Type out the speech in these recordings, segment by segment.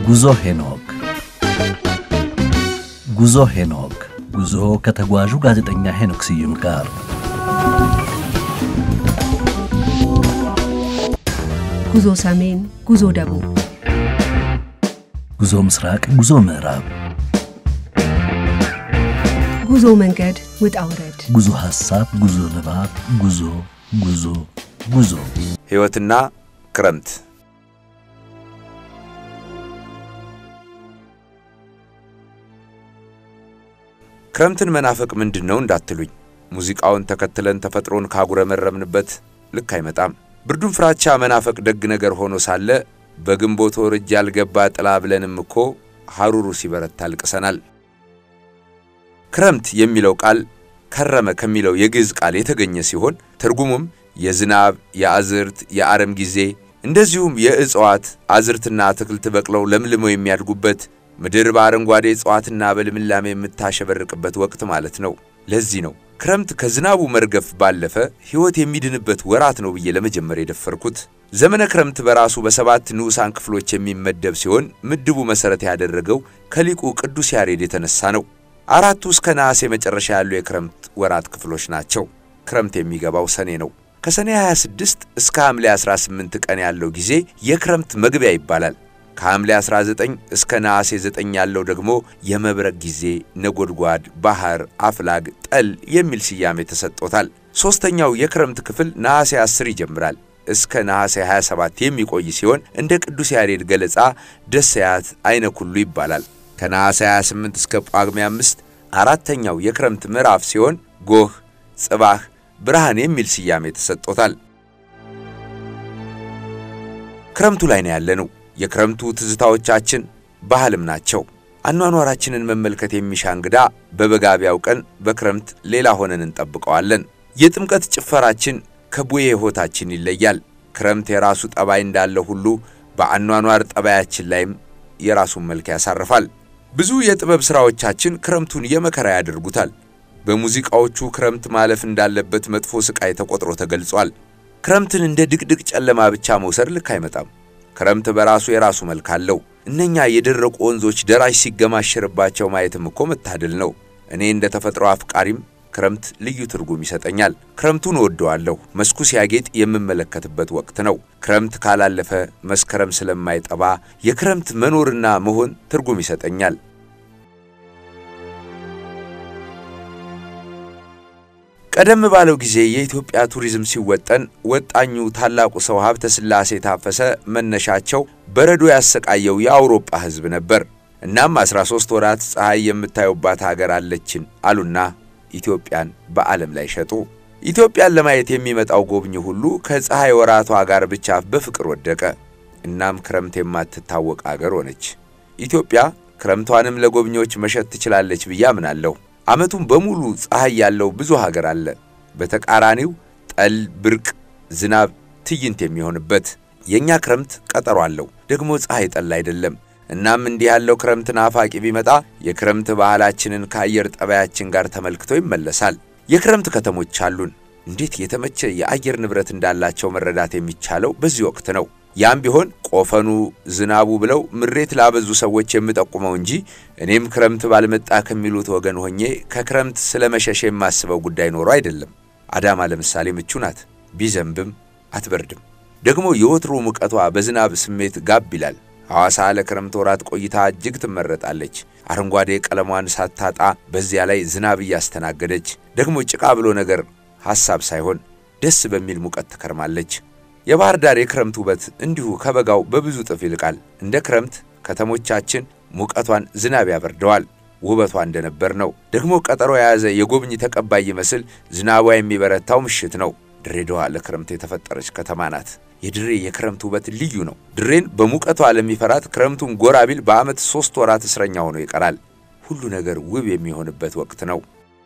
ጉዞ ሄኖክ ጉዞ ሄኖክ ጉዞ ከተጓዡ ጋዜጠኛ ሄኖክ ስዩም ጋር ጉዞ ሰሜን፣ ጉዞ ደቡብ፣ ጉዞ ምስራቅ፣ ጉዞ ምዕራብ፣ ጉዞ መንገድ ውጣ ውረድ፣ ጉዞ ሐሳብ፣ ጉዞ ንባብ፣ ጉዞ ጉዞ ጉዞ ሕይወትና ክረምት ክረምትን መናፈቅ ምንድን ነው እንዳትሉኝ፣ ሙዚቃውን ተከትለን ተፈጥሮን ካጉረመረምንበት ልክ አይመጣም። ብርዱን ፍራቻ መናፈቅ ደግ ነገር ሆኖ ሳለ በግንቦት ወር እጅ ያልገባ ጥላ ብለንም እኮ ሐሩሩ ሲበረታ አልቅሰናል። ክረምት የሚለው ቃል ከረመ ከሚለው የግዕዝ ቃል የተገኘ ሲሆን ትርጉሙም የዝናብ፣ የአዝርት፣ የአረም ጊዜ እንደዚሁም የእጽዋት አዝርትና አትክልት በቅለው ለምልመው የሚያድጉበት ምድር በአረንጓዴ እጽዋትና በልምላሜ የምታሸበርቅበት ወቅት ማለት ነው። ለዚህ ነው ክረምት ከዝናቡ መርገፍ ባለፈ ሕይወት የሚድንበት ወራት ነው ብዬ ለመጀመር የደፈርኩት። ዘመነ ክረምት በራሱ በሰባት ንዑሳን ክፍሎች የሚመደብ ሲሆን ምድቡ መሠረት ያደረገው ከሊቁ ቅዱስ ያሬድ የተነሳ ነው። አራቱ እስከ ነሐሴ መጨረሻ ያሉ የክረምት ወራት ክፍሎች ናቸው። ክረምት የሚገባው ሰኔ ነው። ከሰኔ 26 እስከ ሐምሌ 18 ቀን ያለው ጊዜ የክረምት መግቢያ ይባላል። ከሐምሌ 19 እስከ ነሐሴ 9 ያለው ደግሞ የመብረቅ ጊዜ፣ ነጎድጓድ፣ ባህር፣ አፍላግ፣ ጠል የሚል ስያሜ ተሰጥቶታል። ሦስተኛው የክረምት ክፍል ነሐሴ 10 ይጀምራል እስከ ነሐሴ 27 የሚቆይ ሲሆን እንደ ቅዱስ ያሬድ ገለጻ ደሰያት አይነ ኩሉ ይባላል። ከነሐሴ 28 እስከ ጳጉሜ 5 አራተኛው የክረምት ምዕራፍ ሲሆን ጎህ፣ ጽባህ፣ ብርሃን የሚል ስያሜ ተሰጥቶታል። ክረምቱ ላይ ነው ያለነው። የክረምቱ ትዝታዎቻችን ባህልም ናቸው። አኗኗራችንን መመልከት የሚሻ እንግዳ በበጋቢያው ቀን በክረምት ሌላ ሆነን እንጠብቀዋለን። የጥምቀት ጭፈራችን ከቡዬ ሕይወታችን ይለያል። ክረምት የራሱ ጠባይ እንዳለ ሁሉ በአኗኗር ጠባያችን ላይም የራሱን መልክ ያሳርፋል። ብዙ የጥበብ ሥራዎቻችን ክረምቱን የመከራ ያደርጉታል። በሙዚቃዎቹ ክረምት ማለፍ እንዳለበት መጥፎ ሥቃይ ተቆጥሮ ተገልጿል። ክረምትን እንደ ድቅድቅ ጨለማ ብቻ መውሰድ ልክ አይመጣም። ክረምት በራሱ የራሱ መልክ አለው። እነኛ የደረቁ ወንዞች ደራሽ ሲገማሸርባቸው ማየትም እኮ መታደል ነው። እኔ እንደ ተፈጥሮ አፍቃሪም ክረምት ልዩ ትርጉም ይሰጠኛል። ክረምቱን እወደዋለሁ። መስኩ ሲያጌጥ የምመለከትበት ወቅት ነው። ክረምት ካላለፈ መስከረም ስለማይጠባ የክረምት መኖርና መሆን ትርጉም ይሰጠኛል። ቀደም ባለው ጊዜ የኢትዮጵያ ቱሪዝም ሲወጠን ወጣኙ ታላቁ ሰው ሀብተ ሥላሴ ታፈሰ መነሻቸው በረዶ ያሰቃየው የአውሮፓ ሕዝብ ነበር። እናም 13 ወራት ፀሐይ የምታዩባት ሀገር አለችን አሉና ኢትዮጵያን በዓለም ላይ ሸጡ። ኢትዮጵያን ለማየት የሚመጣው ጎብኚ ሁሉ ከፀሐይ ወራቷ ጋር ብቻ በፍቅር ወደቀ። እናም ክረምት የማትታወቅ አገር ሆነች። ኢትዮጵያ ክረምቷንም ለጎብኚዎች መሸጥ ትችላለች ብዬ አምናለሁ። ዓመቱን በሙሉ ፀሐይ ያለው ብዙ ሀገር አለ። በተቃራኒው ጠል፣ ብርቅ፣ ዝናብ ትዕይንት የሚሆንበት። የእኛ ክረምት ቀጠሮ አለው፣ ደግሞ ፀሐይ ጠል አይደለም። እናም እንዲህ ያለው ክረምት ናፋቂ ቢመጣ የክረምት ባህላችንን ከአየር ጠባያችን ጋር ተመልክቶ ይመለሳል። የክረምት ከተሞች አሉን። እንዴት የተመቸ የአየር ንብረት እንዳላቸው መረዳት የሚቻለው በዚህ ወቅት ነው። ያም ቢሆን ቆፈኑ፣ ዝናቡ ብለው ምሬት ላበዙ ሰዎች የምጠቁመው እንጂ እኔም ክረምት ባልመጣ ከሚሉት ወገን ሆኜ ከክረምት ስለ መሸሽ የማስበው ጉዳይ ኖሮ አይደለም። አዳማ ለምሳሌ ምቹ ናት፣ ቢዘንብም አትበርድም። ደግሞ የወትሮ ሙቀቷ በዝናብ ስሜት ጋብ ይላል። ሐዋሳ ለክረምት ወራት ቆይታ እጅግ ትመረጣለች። አረንጓዴ ቀለሟን ሳታጣ በዚያ ላይ ዝናብ እያስተናገደች ደግሞ ጭቃ ብሎ ነገር ሐሳብ ሳይሆን ደስ በሚል ሙቀት ትከርማለች። የባህር ዳር የክረምት ውበት እንዲሁ ከበጋው በብዙ እጥፍ ይልቃል። እንደ ክረምት ከተሞቻችን ሙቀቷን ዝናብ ያበርደዋል። ውበቷ እንደነበር ነው። ደግሞ ቀጠሮ የያዘ የጎብኚ ተቀባይ ይመስል ዝናቧ የሚበረታው ምሽት ነው። ድሬዳዋ ለክረምት የተፈጠረች ከተማ ናት። የድሬ የክረምት ውበት ልዩ ነው። ድሬን በሙቀቷ ለሚፈራት ክረምቱን ጎራ ቢል በዓመት ሦስት ወራት እስረኛ ሆኖ ይቀራል። ሁሉ ነገር ውብ የሚሆንበት ወቅት ነው።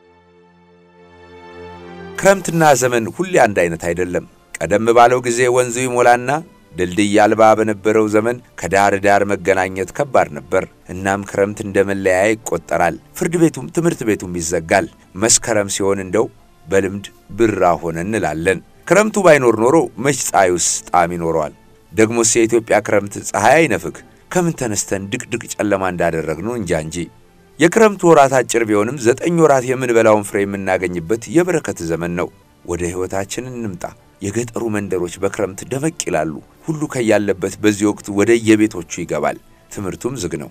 ክረምትና ዘመን ሁሌ አንድ አይነት አይደለም። ቀደም ባለው ጊዜ ወንዙ ይሞላና ድልድይ አልባ በነበረው ዘመን ከዳር ዳር መገናኘት ከባድ ነበር። እናም ክረምት እንደ መለያያ ይቆጠራል። ፍርድ ቤቱም ትምህርት ቤቱም ይዘጋል። መስከረም ሲሆን እንደው በልምድ ብራ ሆነ እንላለን። ክረምቱ ባይኖር ኖሮ መች ፀሐዩስ ጣዕም ይኖረዋል? ደግሞስ የኢትዮጵያ ክረምት ፀሐይ አይነፍግ፣ ከምን ተነስተን ድቅድቅ ጨለማ እንዳደረግነው እንጃ እንጂ። የክረምቱ ወራት አጭር ቢሆንም ዘጠኝ ወራት የምንበላውን ፍሬ የምናገኝበት የበረከት ዘመን ነው። ወደ ሕይወታችን እንምጣ። የገጠሩ መንደሮች በክረምት ደመቅ ይላሉ። ሁሉ ከያለበት በዚህ ወቅት ወደ የቤቶቹ ይገባል። ትምህርቱም ዝግ ነው።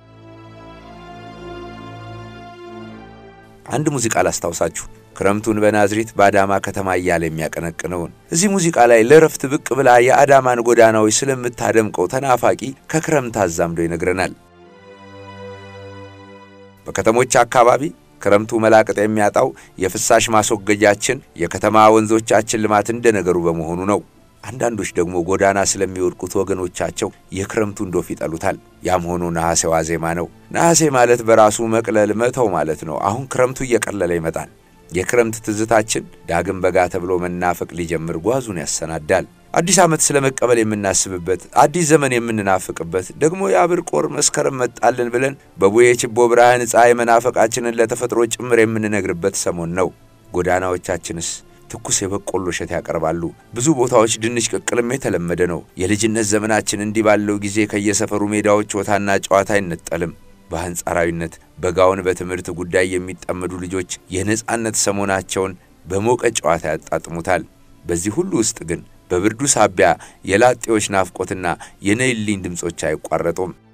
አንድ ሙዚቃ ላስታውሳችሁ። ክረምቱን በናዝሬት በአዳማ ከተማ እያለ የሚያቀነቅነውን እዚህ ሙዚቃ ላይ ለረፍት ብቅ ብላ የአዳማን ጎዳናዎች ስለምታደምቀው ተናፋቂ ከክረምት አዛምዶ ይነግረናል። በከተሞች አካባቢ ክረምቱ መላቀጥ የሚያጣው የፍሳሽ ማስወገጃችን የከተማ ወንዞቻችን ልማት እንደ ነገሩ በመሆኑ ነው። አንዳንዶች ደግሞ ጎዳና ስለሚወድቁት ወገኖቻቸው የክረምቱን ዶፍ ይጠሉታል። ያም ሆኖ ነሐሴ ዋዜማ ነው። ነሐሴ ማለት በራሱ መቅለል መተው ማለት ነው። አሁን ክረምቱ እየቀለለ ይመጣል። የክረምት ትዝታችን ዳግም በጋ ተብሎ መናፈቅ ሊጀምር ጓዙን ያሰናዳል። አዲስ ዓመት ስለ መቀበል የምናስብበት፣ አዲስ ዘመን የምንናፍቅበት፣ ደግሞ የአብር ቆር መስከረም መጣልን ብለን በቡዬ ችቦ ብርሃን ፀሐይ መናፈቃችንን ለተፈጥሮ ጭምር የምንነግርበት ሰሞን ነው። ጎዳናዎቻችንስ ትኩስ የበቆሎ እሸት ያቀርባሉ። ብዙ ቦታዎች ድንች ቅቅልም የተለመደ ነው። የልጅነት ዘመናችን እንዲህ ባለው ጊዜ ከየሰፈሩ ሜዳዎች ወታና ጨዋታ አይነጠልም። በአንጻራዊነት በጋውን በትምህርት ጉዳይ የሚጠመዱ ልጆች የነጻነት ሰሞናቸውን በሞቀ ጨዋታ ያጣጥሙታል። በዚህ ሁሉ ውስጥ ግን በብርዱ ሳቢያ የላጤዎች ናፍቆትና የነይልኝ ድምፆች አይቋረጡም።